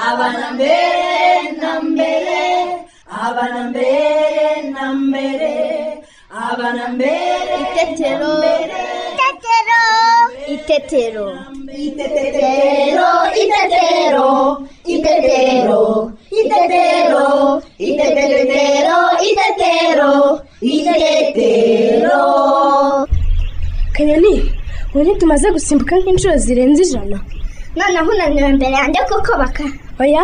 abana mbere na mbere abana mbere na mbere abana mbere Itetero. Itetero. Itetero. Itetero, itetero, itetero, itetero, itetero, itetero, itetero. kanyoni ubu ntitumaze gusimbuka nk'inshuro zirenze ijana noneho unaniwe imbere yanjye kuko baka oya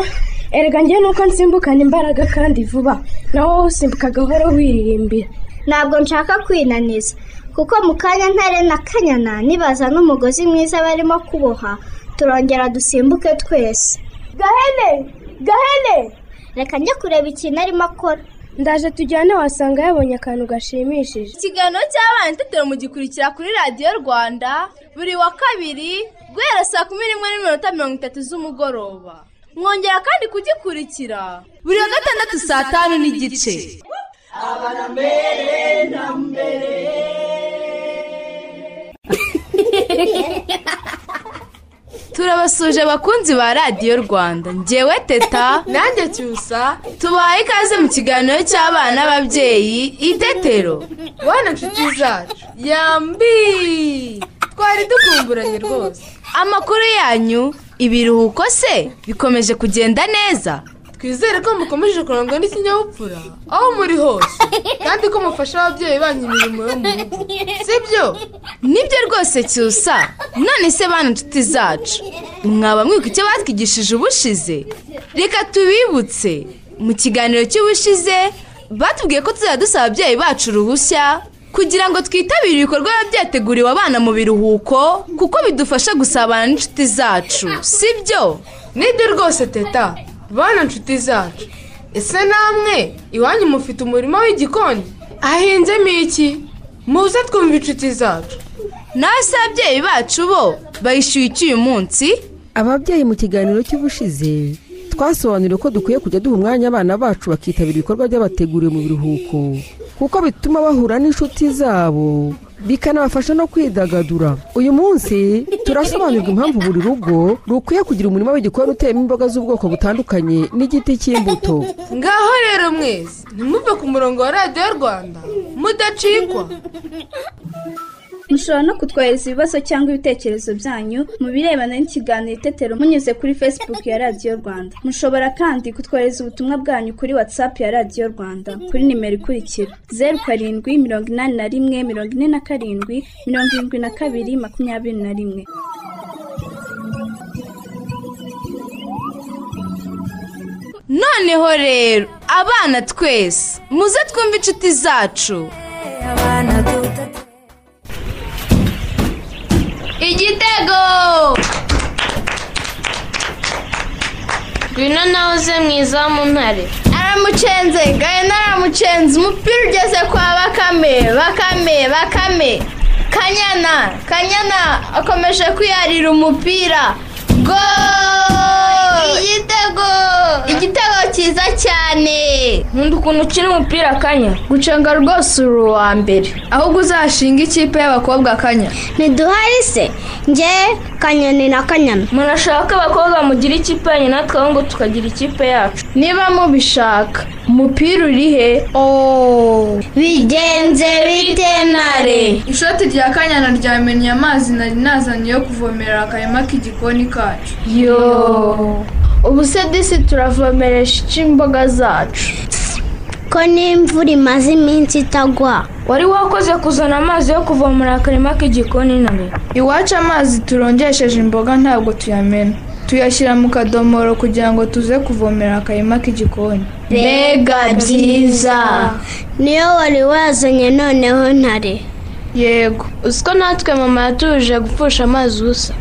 erega njyewe nuko nsimbukana imbaraga kandi vuba nawe wowe usimbuka gahoro wiririmbira ntabwo nshaka kwinaniza kuko mu kanya ntare na kanyana nibaza n'umugozi mwiza barimo kuboha turongera dusimbuke twese gahene gahene reka njye kureba ikintu arimo akora ndaje tujyane wasanga yabonye akantu gashimishije ikiganiro cy'abana itetero mugikurikira kuri radiyo rwanda buri wa kabiri guhera saa kumi n'imwe n'iminota mirongo itatu z'umugoroba mwongera kandi kugikurikira buri wa gatandatu saa tanu n'igice turabasuje abakunzi ba radiyo rwanda ngewe teta nanjye cyusa tubahaye ikaze mu kiganiro cy'abana n'ababyeyi itetero bana nshuti zacu yambi twari dukumburanye rwose amakuru yanyu ibiruhuko se bikomeje kugenda neza twizere ko mukomeje kurangwa n'ikinyabupfura aho muri hose kandi ko mufasha ababyeyi banyu imirimo yo mu rugo sibyo nibyo rwose cyusa none se bana inshuti zacu mwaba mwibuka icyo batwigishije ubushize reka tubibutse mu kiganiro cy'ubushize batubwiye ko tuzajya dusaba ababyeyi bacu uruhushya kugira ngo twitabire ibikorwa biba byateguriwe abana mu biruhuko kuko bidufasha gusabana n'inshuti zacu si byo nibyo rwose teta bana nshuti zacu ese namwe iwanyu mufite umurima w'igikoni hahinzemo iki muze twumva inshuti zacu nawe se ababyeyi bacu bo bayishyuye iki uyu munsi ababyeyi mu kiganiro cy'ubushize twasobanuriwe ko dukwiye kujya duha umwanya abana bacu bakitabira ibikorwa by'abateguriwe mu biruhuko kuko bituma bahura n'inshuti zabo bikanabafasha no kwidagadura uyu munsi turasobanurirwa impamvu buri rugo rukwiye kugira umurima w'igikoni uteyemo imboga z'ubwoko butandukanye n'igiti cy'imbuto ngaho rero mwese ntimuve ku murongo wa radiyo rwanda mudacikwa mushobora no kutwohereza ibibazo cyangwa ibitekerezo byanyu mu birebana n'ikiganiro itetero munyuze kuri facebook ya radiyo rwanda mushobora kandi kutwohereza ubutumwa bwanyu kuri whatsapp ya radiyo rwanda kuri nimero ikurikira zeru karindwi mirongo inani na rimwe mirongo ine na karindwi mirongo irindwi na kabiri makumyabiri na rimwe noneho rero abana twese muze twumve inshuti zacu igitego ngwino nawe uze mwiza mu ntare aramucenze gahene aramucenze umupira ugeze kwa bakame bakame bakame kanyana kanyana akomeje kwiyarira umupira go igitego igitego cyiza cyane nkunda ukuntu ukina umupira kanya gucenga rwose uri uwa mbere ahubwo uzashinga ikipe y'abakobwa kanya ntiduhari se njye kanyoni na kanyana murashaka ko abakobwa mugira ikipe yanyu natwe ahubwo tukagira ikipe yacu niba mubishaka umupira uri he bigenze bite ntare ishoti rya kanyana ryamennye amazi nari nazanye yo kuvomerera akarima k'igikoni kacu yo ubu se disi turavomeresha iki imboga zacu ko n'imvura imaze iminsi itagwa wari wakoze kuzana amazi yo kuvomera akarima k'igikoni ntare iwacu amazi turongesheje imboga ntabwo tuyamena tuyashyira mu kadomoro kugira ngo tuze kuvomera akarima k'igikoni mbega byiza niyo wari wazanye noneho ntare yego uzi ko natwe mama yatuje gupfusha amazi ubusa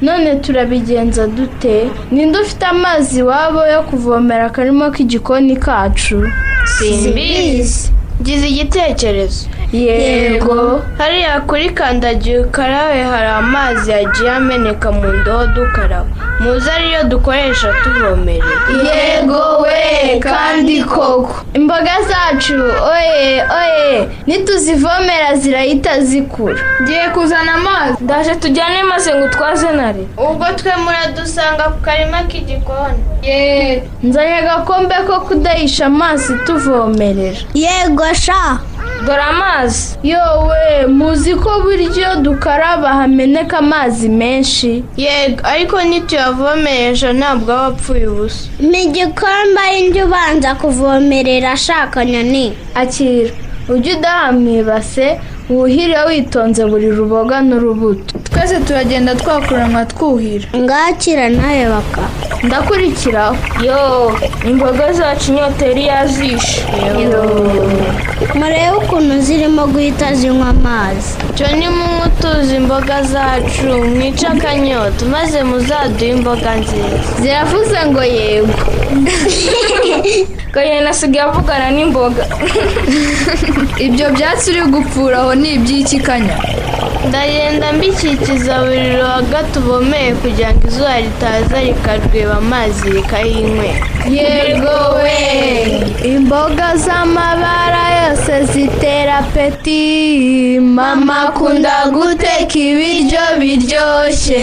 none turabigenza dute ninde ufite amazi iwabo yo kuvomera akarima k'igikoni kacu simbizi ngize igitekerezo yego hariya kuri kandagira ukarabe hari amazi yagiye ameneka mu ndobo dukaraba muze ariyo dukoresha tuvomerera yego we kandi koko imboga zacu oye oye nituzivomera zirahita zikura ngiye kuzana amazi ndaje tujyane maze ngo utwaze nare ubwo twe muradusanga ku karima k'igikoni nzanye agakombe ko kudahisha amazi tuvomerera yego sha dore amazi yowe muzi ko buryo dukaraba hameneka amazi menshi yego ariko ntituyavomereje ntabwo aba apfuye ubusa ni igikombe y'indi ubanza kuvomerera ashaka nyoni akira ujye udaha mu ibase wuhire witonze buri ruboga n'urubuto twese turagenda twakuranwa twuhira ngakira nawe baka ndakurikiraho yo imboga zacu inyota yari yazishe murebe ukuntu zirimo guhita zinywa amazi cyo nimutuze imboga zacu mwice akanyota maze muzaduhe imboga nziza ziravuze ngo yego gahena asigaye avugana n'imboga ibyo byatsi uri gupfura aho ni iby'ikikanya ndagenda mbikikiza buri ruhaga tuvomeye kugira ngo izuba ritaza rikarweba amazi rikayinywe yego we imboga z'amabara yose zitera peti mama akunda guteka ibiryo biryoshye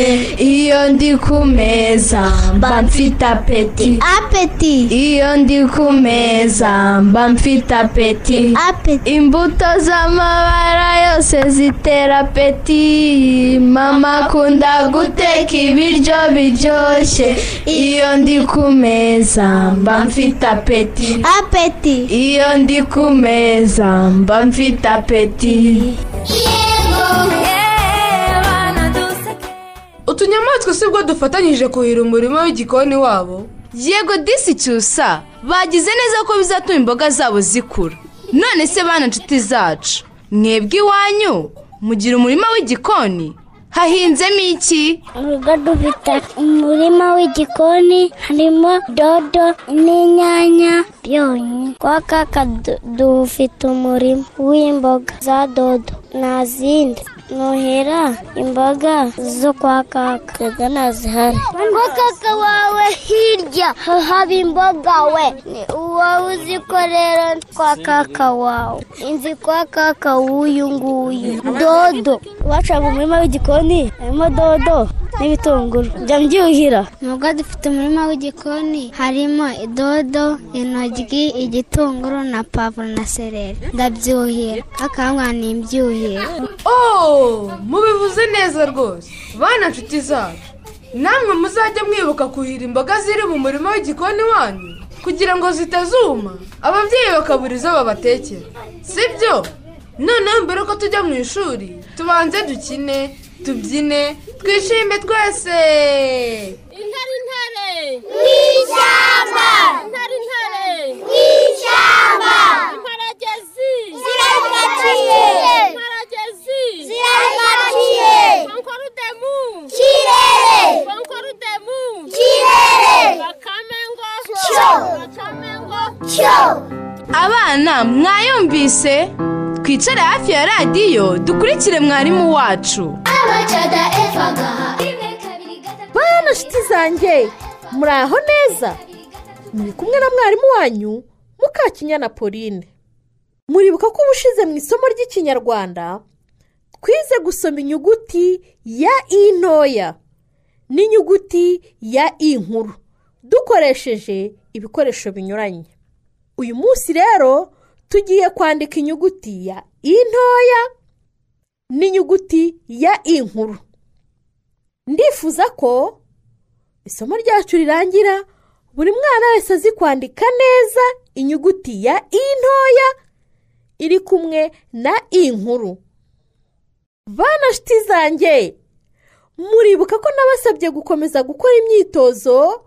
iyo ndi ku meza mba mfite apeti apeti iyo ndi ku meza mba mfite apeti apeti imbuto z'amabara yose zitera peti mama akunda guteka ibiryo biryoshye iyo ndi ku meza mba mfite apeti apeti iyo ndi ku meza mba mfite apeti utunyamaswa si bwo dufatanyije kuhira umurima w'igikoni wabo yego disi cyusa bagize neza ko bizatuma imboga zabo zikura none se bana nshuti zacu mwebwe iwanyu mugira umurima w'igikoni hahinzemo iki urugo dufite umurima w'igikoni harimo dodo n'inyanya byonyi kwa kaka du- dufite umurima w'imboga za dodo nta zindi nuhira imboga zo kwa kaka twebwe ntazihari ko kaka wawe hirya haba imboga we ni uwawe uzikorera kwa kaka wawe inzi kwa kaka w'uyu nguyu dodo bacaga umurima w'igikoni harimo dodo n'ibitunguru njya mbyuhira Nubwo dufite umurima w'igikoni harimo idodo, intoryi, igitunguru na pavuro na sereri. Ndabyuhira. Akangwa ni imbyuhira. oh mubivuze neza rwose bana nshuti zacu namwe muzajya mwibuka kuhira imboga ziri mu murima w'igikoni wanyu kugira ngo zitazuma ababyeyi bakabura izo babatekera si byo noneho mbere yuko tujya mu ishuri tubanze dukine tubyine twishime twese intare intare mu ishyamba intare intare mu ishyamba imparagezi ziragaciye imparagezi ziragaciye konkorudemu kirere konkorudemu kirere bakamengo cyo bakamengo cyo abana mwayumvise twicare hafi ya radiyo dukurikire mwarimu wacu abacada eva gaha rimwe kabiri gatatu bana nshuti zanjye muraho neza muri kumwe na mwarimu wanyu mukakinyana pauline muribuka ko ubushize mu isomo ry'ikinyarwanda twize gusoma inyuguti ya i ntoya n'inyuguti ya i nkuru dukoresheje ibikoresho binyuranye uyu munsi rero tugiye kwandika inyuguti ya i ntoya n'inyuguti ya i nkuru ndifuza ko isomo ryacu rirangira buri mwana wese azi kwandika neza inyuguti ya i ntoya iri kumwe na i nkuru bana nshuti zanjye muribuka ko nabasabye gukomeza gukora imyitozo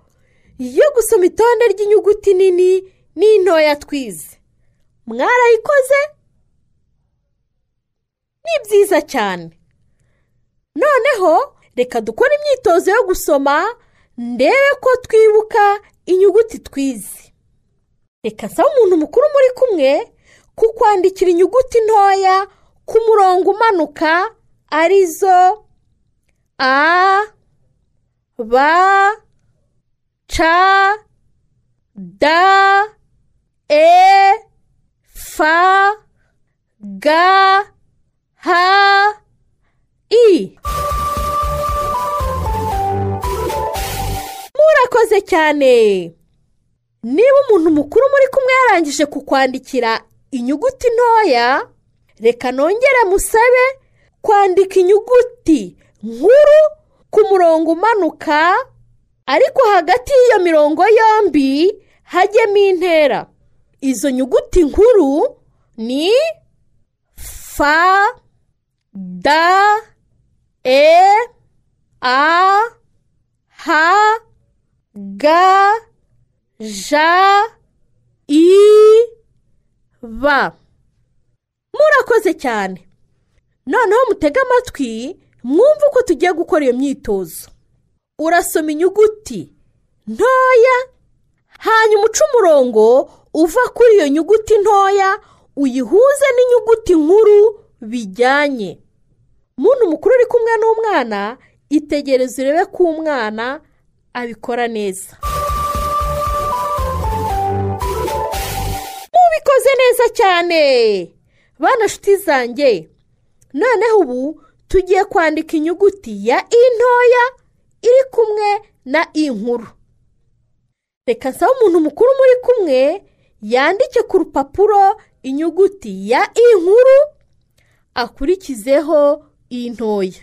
yo gusoma itonde ry'inyuguti nini n'intoya twize mwarayikoze ni byiza cyane noneho reka dukore imyitozo yo gusoma ndebe ko twibuka inyuguti twize reka nsaba umuntu mukuru muri kumwe kukwandikira inyuguti ntoya ku murongo umanuka arizo a b c d e f g h i murakoze cyane niba umuntu mukuru muri kumwe yarangije kukwandikira inyuguti ntoya reka nongere musabe kwandika inyuguti nkuru ku murongo umanuka ariko hagati y'iyo mirongo yombi hajyemo intera izo nyuguti nkuru ni fa da e a ha ga ja i ba murakoze cyane noneho mutege amatwi mwumve uko tugiye gukora iyo myitozo urasoma inyuguti ntoya hanyuma uca umurongo uva kuri iyo nyuguti ntoya uyihuze n'inyuguti nkuru bijyanye muntu mukuru uri kumwe n'umwana itegereze urebe ko umwana abikora neza mubikoze neza cyane bana nshuti zanjye noneho ubu tugiye kwandika inyuguti ya i ntoya iri kumwe na i nkuru reka nsaba umuntu mukuru muri kumwe yandike ku rupapuro inyuguti ya i nkuru akurikizeho i ntoya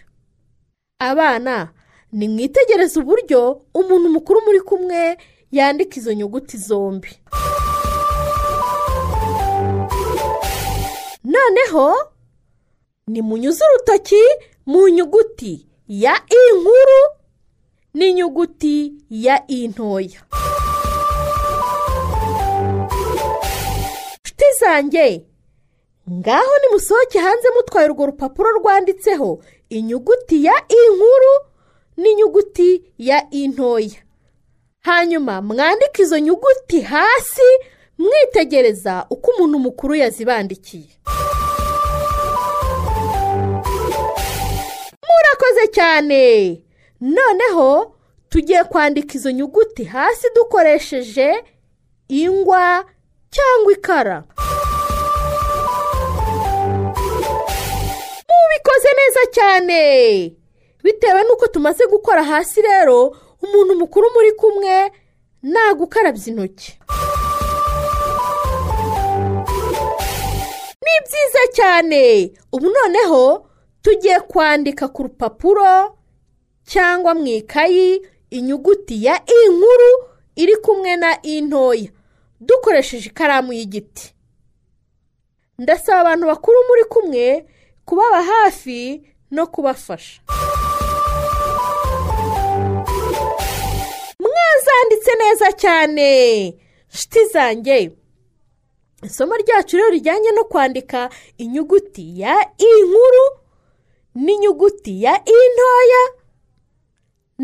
abana nimwitegereze uburyo umuntu mukuru muri kumwe yandika izo nyuguti zombi noneho nimunyuze urutoki mu nyuguti ya i nkuru n'inyuguti ya i ntoya inshuti zanjye ngaho nimusohoke hanze mutwaye urwo rupapuro rwanditseho inyuguti ya i nkuru n'inyuguti ya i ntoya hanyuma mwandike izo nyuguti hasi mwitegereza uko umuntu mukuru yazibandikiye murakoze cyane noneho tugiye kwandika izo nyuguti hasi dukoresheje ingwa cyangwa ikara mubikoze neza cyane bitewe n'uko tumaze gukora hasi rero umuntu mukuru muri kumwe nagukarabya intoki ni byiza cyane ubu noneho tugiye kwandika ku rupapuro cyangwa mu ikayi inyuguti ya i nkuru iri kumwe na i ntoya dukoresheje ikaramu y'igiti ndasaba abantu bakuru muri kumwe kubaba hafi no kubafasha mwazanditse neza cyane nshuti zanjye isomo ryacu rero rijyanye no kwandika inyuguti ya i nkuru n'inyuguti ya i ntoya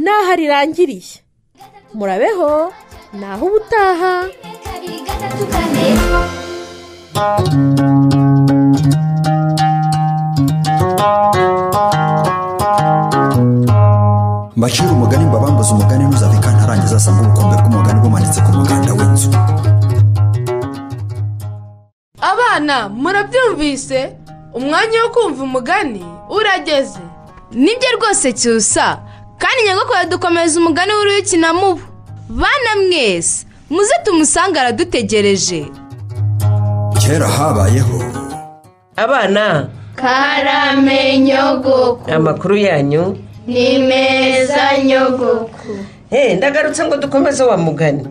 n'aho rirangiriye murabeho naho ubutaha mbacira umugani mbabambuza umugani ntuzave ntarangiza asanga ubukombe bw'umugani bumanitse ku muganda w'inzu abana murabyumvise umwanya wo kumva umugani urageze nibyo rwose cyusa kandi nyagakora dukomeza umugani w'uruyukina mubu bana mwese muze tumusange aradutegereje kera habayeho abana karame nyogoku amakuru yanyu ni meza nyogoku Eh, ndagarutse ngo dukomeze wa mugani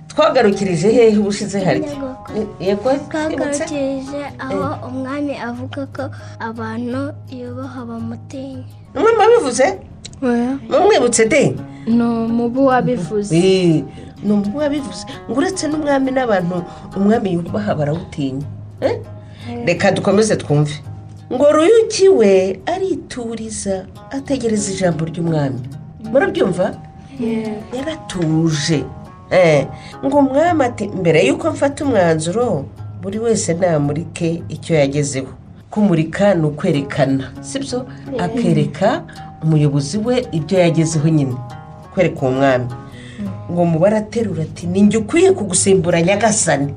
twagarukirije hehe ubushize harya yego twibutse twagarukirije aho umwami avuga ko abantu yubaha bamutinya mwe mwabivuze mwe mwibutse de ni umubu wabivuze Eh, ni umuntu wabivuze ngo uretse n'umwami n'abantu umwami yubaha barawutinya Eh? reka dukomeze twumve ngo ruyuki we arituriza ategereza ijambo ry'umwami murabyumva yaratuje Eh, ngo umwami ati mbere y'uko mfata umwanzuro buri wese namurike icyo yagezeho kumurika ni ukwerekana sibyo akereka umuyobozi we ibyo yagezeho nyine kwereka uwo mwami ngo mubare aterura ati ni njye ukwiye kugusimbura nyagasani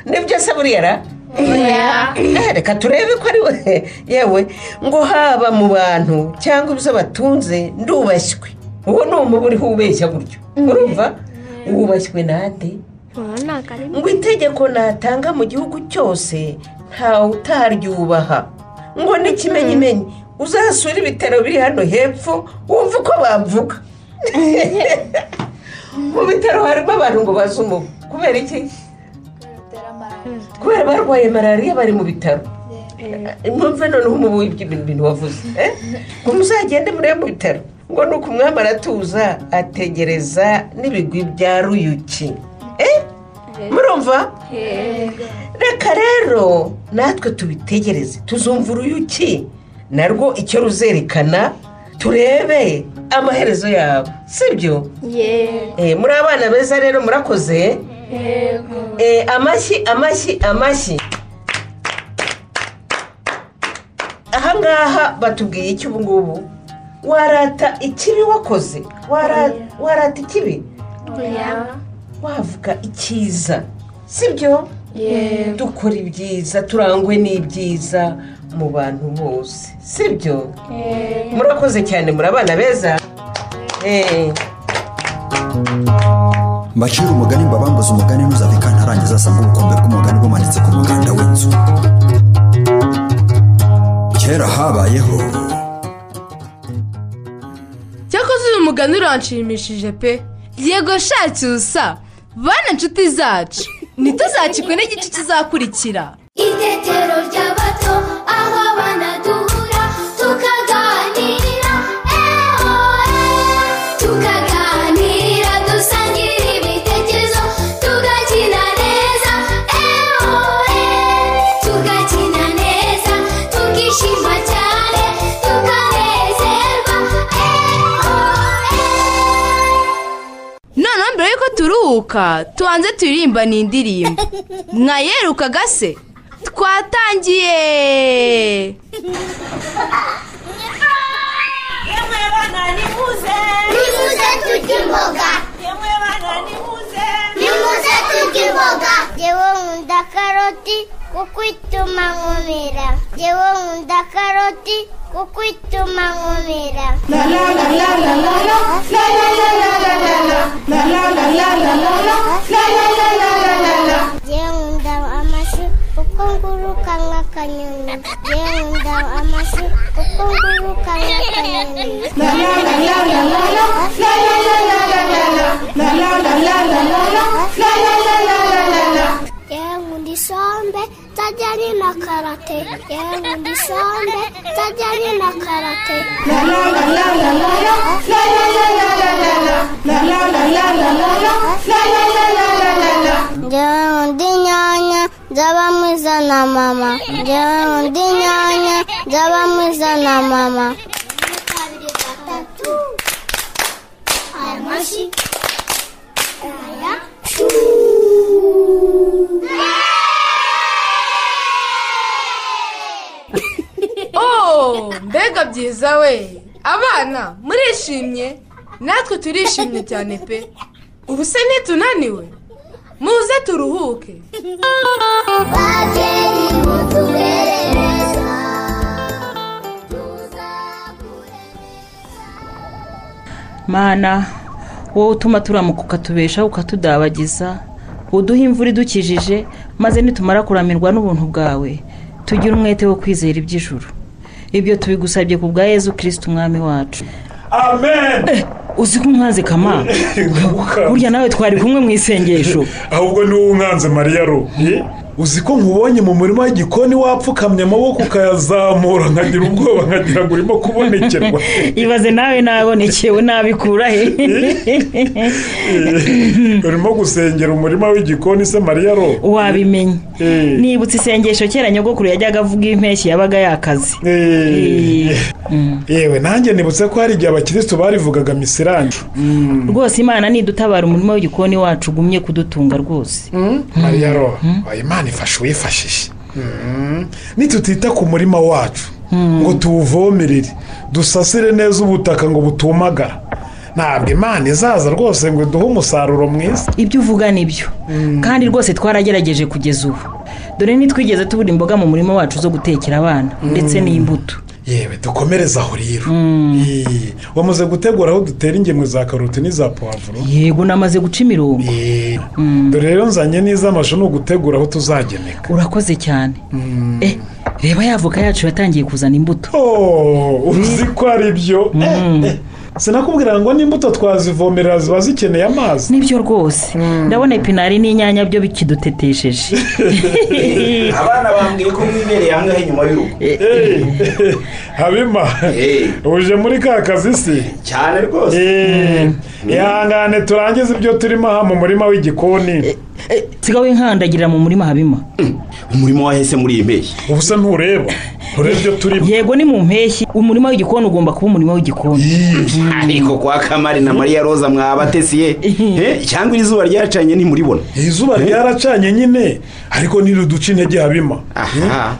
nibyo se buriya ra Eh, reka turebe ko ari we yewe ngo haba mu bantu cyangwa ibyo batunze ndubashywe uwo ni umubu uriho ubeshya gutyo urumva wubashywe nande ngo itegeko natanga mu gihugu cyose ntawe utaryubaha ngo n'ikimenyimenyi uzasure ibitaro biri hano hepfo wumve uko bavuga mu bitaro harimo abantu ngo baze umubu kubera iki kubera barwaye malariya bari mu bitaro mwumve noneho umubu w'ibyo bintu wavuze ngo muzagende murebe mu bitaro ngo ni uko umwami aratuza ategereza n'ibigwi bya ruyuki murumva reka rero natwe tubitegereze tuzumva uruyuki narwo icyo ruzerekana turebe amaherezo yabo sibyo muri abana beza rero murakoze amashyi amashyi amashyi ahangaha batubwiye iki ubu ngubu warata ikibi wakoze warata ikibi wavuga icyiza sibyo dukora ibyiza turangwe n'ibyiza mu bantu bose sibyo murakoze cyane muri abana beza mbacira umugani mbabambuze umugani ntuzave kantarangiza asanga ubukombe bw'umugani bumanitse ku muganda w'inzu kera habayeho cyakoze uyu mugani uranshimishije pe yego shaki usa bana inshuti zacu ntituzacikwe n'igice kizakurikira itetero ry'abato aho abana duhura tukaganira ehoe tukaganira dusangira ibitekerezo tugakina neza ehoe tugakina neza tukishima cyane tukanezerwa ehoe noneho mbere y'uko turuhuka tubanze turirimba ni indirimbo mwayeruka gase twatangiye yemwe bana nimuze nimuze turye imboga yemwe bana nimuze nimuze turye imboga yewe nkunda karoti kuko ituma nkomera yewe nkunda karoti kuko ituma nkomera la la la la la la la la la la la la la la la la la la la la la la la la la la la la yewe nkunda amashu kuko nguruka nk'akanyoni yewe nkunda amashu kuko nguruka nk'akanyoni la la la la la la la la la la la la la la la la la la la la la la la la la la yewe nkunda isombe tajyanye na karate yewe nkunda isombe tajyanye na karate njyewe nkunda inyanya z'abamo iza na mama njyewe nkunda inyanya z'abamo iza na mama amashyi aya oh mbega byiza we abana murishimye natwe turishimye cyane pe ubu se ntitunaniwe muze turuhuke babyeyi mutubere neza mana wowe utuma turamuka ukatubeshaho ukatudabagiza uduha imvura idukijije maze nitumara kuramirwa n'ubuntu bwawe tugire umwete wo kwizera iby'ijuru ibyo tubigusabye ku bwa yezu kirisitu umwami wacu amen uzi ko umwanzi kama burya nawe twari kumwe mu isengesho ahubwo ni wowe umwanzi mariya ro uzi ko nkubonye mu murima w'igikoni wapfukamye amaboko ukayazamura nkagira ubwoba nkagira ngo urimo kubonekerwa ibaze nawe nabonekewe nabikura he urimo gusengera umurima w'igikoni se mariya ro wabimenye nibutse isengesho kera nyogokuru yajyaga avuga impeshyi yabaga yakaze yewe nanjye nibutse ko hari igihe abakirisitu barivugaga misirange rwose imana nidutabara umurima w'igikoni wacu ugumye kudutunga rwose mariya ro oya imana ifasha uwifashije Mm. nitutita ku murima wacu ngo tuwuvomerere dusasire neza ubutaka ngo butumagara ntabwo imana izaza rwose ngo iduhe umusaruro mwiza ibyo uvuga ni byo kandi rwose twaragerageje kugeza ubu dore ntitwigeze tubura imboga mu murima wacu zo gutekera abana ndetse n'imbuto yewe dukomereze aho rero Eee, wamaze gutegura aho dutera ingemwe za karoti n'iza puwavuro yego namaze guca imirongo dore rero nzanye n'iz'amashu ni ugutegura aho tuzagemeka urakoze cyane eh reba yavuka yacu yatangiye kuzana imbuto uzi ko ari byo sinakubwira ngo n'imbuto twazivomerera ziba zikeneye amazi nibyo rwose ndabona ipinari n'inyanya byo bikidutetesheje abana bambwiye ko mwibereye hamwe inyuma y'urugo habima uje muri ka kazi si cyane rwose Eee, ihangane turangize ibyo turimo aha mu murima w'igikoni sigawe nkandagira mu murima habima umurimo wahese muri iyi mpeshyi ubu se ntureba ureba ibyo turimo yego ni mu mpeshyi umurima w'igikoni ugomba kuba umurima w'igikoni ariko kwa kamari na mariya roza mwabatesi ye Eh, cyangwa iri zuba ryacanye ntimuribona iri zuba ryaracanye nyine ariko ntiruduce intege habima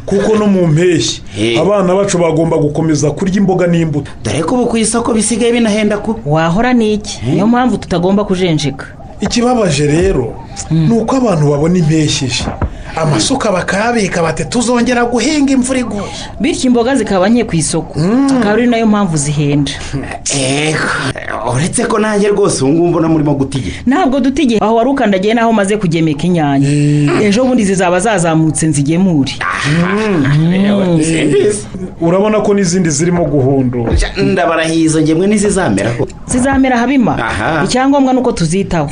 kuko no mu mpeshyi abana bacu bagomba gukomeza kurya imboga n'imbuto dore ko ubu ku isoko bisigaye binahenda kuba wahora n'iki niyo mpamvu tutagomba kujenjeka ikibabaje rero ni uko abantu babona impeshyi ije amasuka bakayabika bati tuzongera guhinga imvura iguye bityo imboga zikaba nke ku isoko akaba ari nayo mpamvu zihenda ego uretse ko nanjye rwose ubu ngubu mbona murimo guta igihe ntabwo duta igihe aho wari ukandagiye n'aho umaze kugemeka inyanya ejo bundi zizaba zazamutse nzigemure urabona ko n'izindi zirimo guhundura ndabarahiye izo ngemwe ntizizameraho zizamera habima icyangombwa ni uko tuzitaho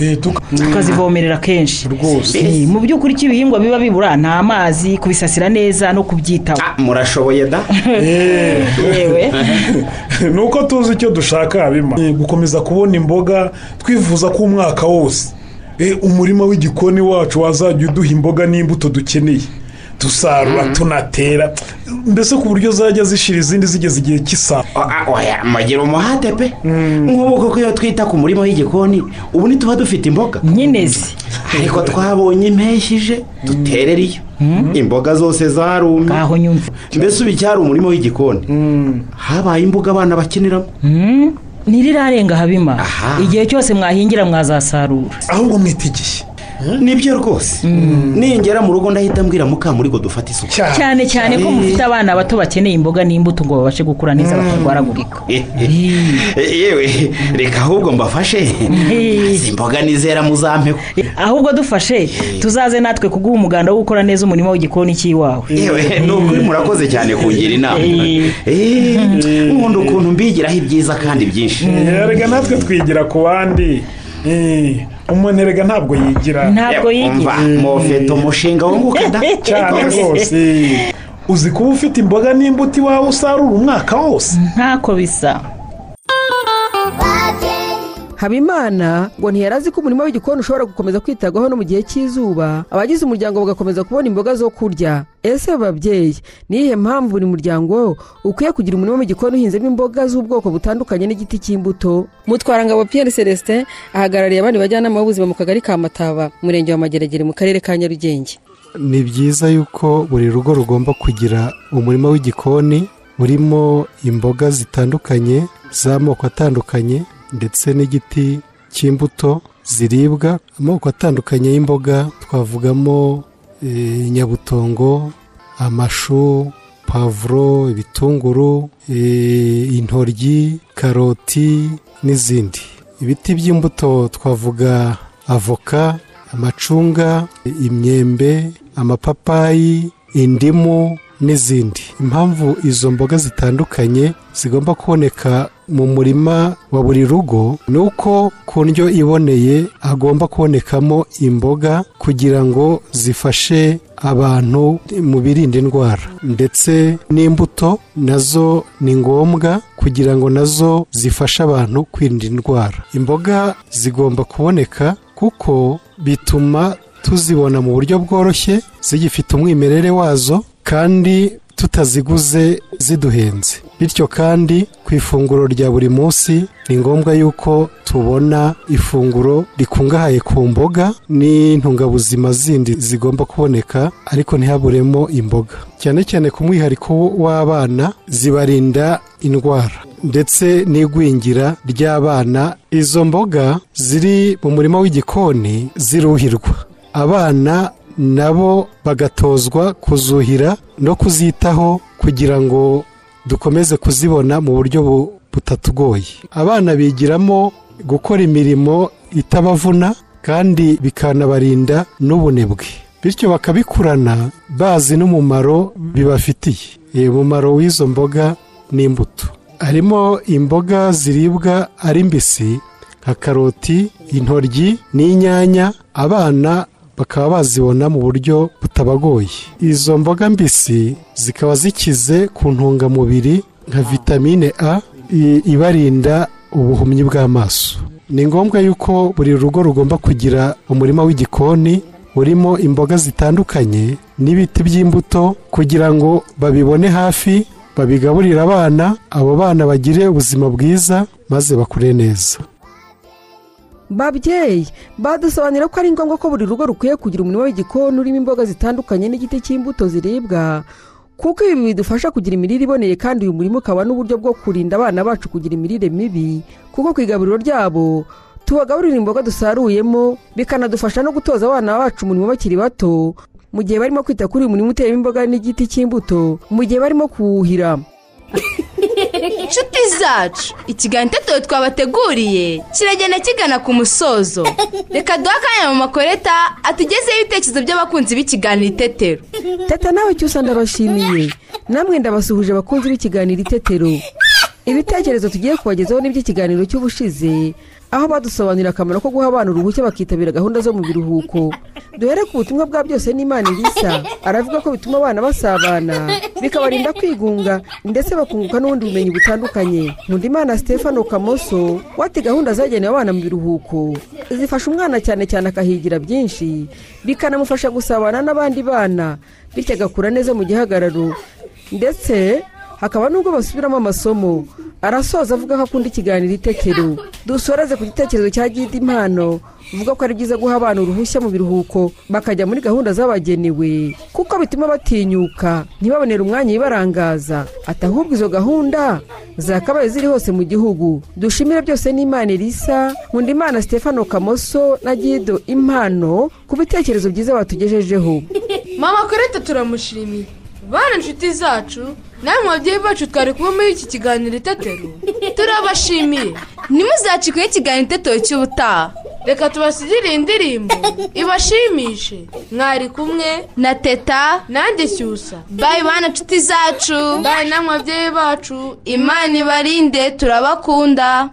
tukazivomerera kenshi rwose Eh, mu by'ukuri icyo ibihingwa biba bibura ni amazi kubisasira neza no kubyitaho murashoboye da yewe ni uko tuzi icyo dushaka habima gukomeza kubona imboga twifuza ko umwaka wose Eh, umurima w'igikoni wacu wazajya uduha imboga n'imbuto dukeneye dusarura tunatera mbese ku buryo zajya zishira izindi zigeze igihe cy'isaha oya mugira umuhate pe nk'ubu koko iyo twita ku murima w'igikoni ubu ntituba dufite imboga nyine zi ariko twabonye impeshyi ije duterera iyo imboga zose zarumye aho nyumva mbese ubu icyari umurima w'igikoni habaye imbuga abana bakiniramo ntirirarenga habima igihe cyose mwahingira mwazasarura ahubwo mwita igihe nibyo rwose ningera mu rugo ndahita mbwira mukamuri ngo dufate isuku cyane cyane ko mufite abana bato bakeneye imboga n'imbuto ngo babashe gukura neza batarwaragurika yewe reka ahubwo mbafashe izi mboga nizera muzampeho ahubwo dufashe tuzaze natwe kuguha umuganda wo gukora neza umurimo w'igikoni cy'iwawe yewe ni ukuri murakoze cyane kungira inama Eh, nkunda ukuntu mbigiraho ibyiza kandi byinshi erega natwe twigira ku bandi Eh, umuntu erega ntabwo yigira Ntabwo yigira. Umva, mufite umushinga wunguka da cyane rwose uzi kuba ufite imboga n'imbuto iwawe usarura umwaka wose ntako bisa habimana ngo ntiyari azi ko umurima w'igikoni ushobora gukomeza kwitabwaho no mu gihe cy'izuba abagize umuryango bagakomeza kubona imboga zo kurya ese babyeyi ni iyihe mpamvu buri muryango ukwiye kugira umurima w'igikoni uhinzemo imboga z'ubwoko butandukanye n'igiti cy'imbuto mutwarangabo piyeri celestin ahagarariye abandi bajyanama b'ubuzima mu kagari ka mataba umurenge wa mageragere mu karere ka nyarugenge ni byiza yuko buri rugo rugomba kugira umurima w'igikoni urimo imboga zitandukanye z'amoko atandukanye ndetse n'igiti cy'imbuto ziribwa amoko atandukanye y'imboga twavugamo eh, nyabutongo amashu pavuro ibitunguru eh, intoryi karoti n'izindi ibiti by'imbuto twavuga avoka amacunga imyembe amapapayi indimu n'izindi impamvu izo mboga zitandukanye zigomba kuboneka mu murima wa buri rugo ni uko ku ndyo iboneye hagomba kubonekamo imboga kugira ngo zifashe abantu mu birinda indwara ndetse n'imbuto nazo ni ngombwa kugira ngo nazo zifashe abantu kwirinda indwara imboga zigomba kuboneka kuko bituma tuzibona mu buryo bworoshye zigifite umwimerere wazo kandi tutaziguze ziduhenze bityo kandi ku ifunguro rya buri munsi ni ngombwa yuko tubona ifunguro rikungahaye ku mboga n'intungabuzima zindi zigomba kuboneka ariko ntihaburemo imboga cyane cyane ku mwihariko w'abana zibarinda indwara ndetse n'igwingira ry'abana izo mboga ziri mu murima w'igikoni ziruhirwa abana nabo bagatozwa kuzuhira no kuzitaho kugira ngo dukomeze kuzibona mu buryo bu- butatugoye abana bigiramo gukora imirimo itabavuna kandi bikanabarinda n'ubunebwe bityo bakabikurana bazi n'umumaro bibafitiye Ee, umumaro w'izo mboga n'imbuto harimo imboga ziribwa ari mbisi nka karoti intoryi n'inyanya abana bakaba bazibona mu buryo butabagoye izo mboga mbisi zikaba zikize ku ntungamubiri nka vitamine a i- ibarinda ubuhumyi bw'amaso ni ngombwa yuko buri rugo rugomba kugira umurima w'igikoni urimo imboga zitandukanye n'ibiti by'imbuto kugira ngo babibone hafi babigaburire abana abo bana bagire ubuzima bwiza maze bakure neza babyeyi badusobanurira ko ari ngombwa ko buri rugo rukwiye kugira umurima w'igikoni urimo imboga zitandukanye n'igiti cy'imbuto ziribwa kuko ibi bidufasha kugira imirire iboneye kandi uyu murima ukaba n'uburyo bwo kurinda abana bacu kugira imirire mibi kuko ku igaburiro ryabo tubagaburira imboga dusaruyemo bikanadufasha no gutoza abana bacu umurimo bakiri bato mu gihe barimo kwita kuri uyu murima uteyemo imboga n'igiti cy'imbuto mu gihe barimo kuwuhira inshuti zacu ikiganiro itetero twabateguriye kiragenda kigana ku musozo reka duhe akanya mu makoreta atugezeho ibitekerezo by'abakunzi b'ikiganiro itetero teta nawe cyose ndabashimiye namwe ndabasuhuje abakunzi b'ikiganiro itetero ibitekerezo tugiye kubagezaho n'iby'ikiganiro cy'ubushize aho badusobanurira akamaro ko guha abana uruhushya bakitabira gahunda zo mu biruhuko duhere ku butumwa bwa byose n'imana ibisa aravuga ko bituma abana basabana bikabarinda kwigunga ndetse bakunguka n'ubundi bumenyi butandukanye nkundimana stefano kamoso wati gahunda zagenewe abana mu biruhuko zifasha umwana cyane cyane akahigira byinshi bikanamufasha gusabana n'abandi bana bityo agakura neza mu gihagararo ndetse hakaba n'ubwo basubiramo amasomo arasoza avuga ko akunda ikiganiro itetero dusoreze ku gitekerezo cya gidi impano uvuga ko ari byiza guha abana uruhushya mu biruhuko bakajya muri gahunda zabagenewe kuko bituma batinyuka ntibabonere umwanya ibibarangaza ati ahubwo izo gahunda zakabaye ziri hose mu gihugu dushimire byose n'imana irisa nkundimana stefano kamoso na gido impano ku bitekerezo byiza batugejejeho mama koreta turamushimiye bana inshuti zacu namwe babyeyi bacu twari kumwe muri iki kiganiro itetero turabashimiye ntimuzacikweho ikiganiro itetero cy'ubutaha reka tubasigire indirimbo ibashimishe mwari kumwe na teta nanjye cyusa bayi bana inshuti zacu bayi namwe babyeyi bacu imana ibarinde turabakunda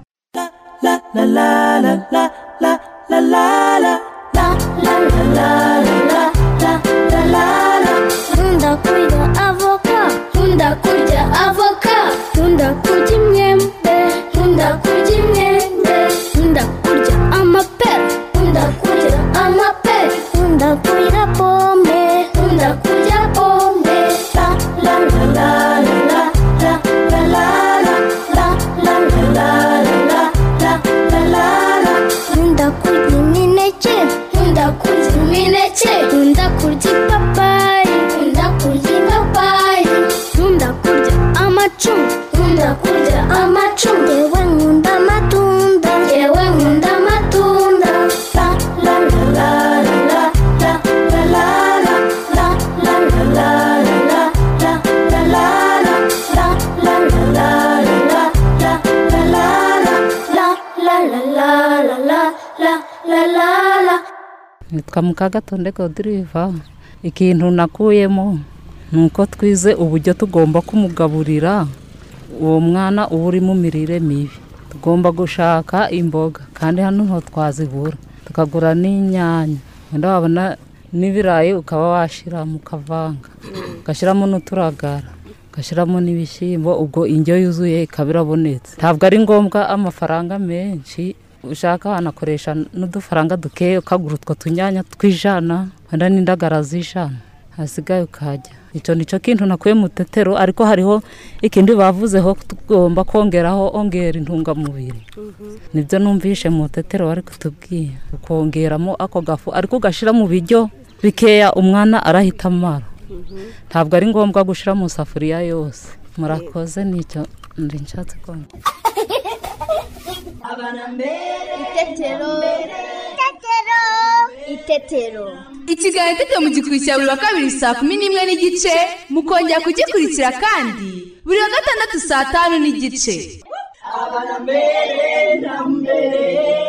nkunda kurya avoka nkunda kurya avoka nkunda kurya imyembe nkunda kurya imyembe nkunda kurya amapera nkunda kurya amapera nkunda kurya pome nkunda kurya pome la la la la la la la la la la la la la la nkunda kurya imineke nkunda kurya imineke nkunda kurya ipapayi nkunda kurya ipapayi nkunda kurya amacunga nkunda kurya amacunga yewe nkunda amatunda yewe nkunda amatunda la la la la la la la la la la la la la la la la la la la la la la nitwa mukagatonde godiriva ikintu nakuyemo ni uko twize uburyo tugomba kumugaburira uwo mwana uba uri mu mirire mibi tugomba gushaka imboga kandi hano nto twazibura tukagura n'inyanya wenda wabona n'ibirayi ukaba washyiramo ukavanga ugashyiramo n'uturagara ugashyiramo n'ibishyimbo ubwo indyo yuzuye ikaba irabonetse ntabwo ari ngombwa amafaranga menshi ushaka wanakoresha n'udufaranga dukeya ukagura utwo tunyanya tw'ijana wenda n'indagara z'ijana hasigaye ukajya icyo ni cyo kintu nakuye mu tetero ariko hariho ikindi bavuzeho tugomba kongeraho ongera intungamubiri nibyo numvishe mu tetero bari kutubwira ukongeramo ako gafu ariko ugashyira mu biryo bikeya umwana arahita amara ntabwo ari ngombwa gushyira mu isafuriya yose murakoze nicyo ndi nshatse kongera itetero itetero ikiganiro itetero mugikurikira buri wa kabiri saa kumi n'imwe n'igice mukongera kugikurikira kandi buri wa gatandatu saa tanu n'igice Abana mbere na mbere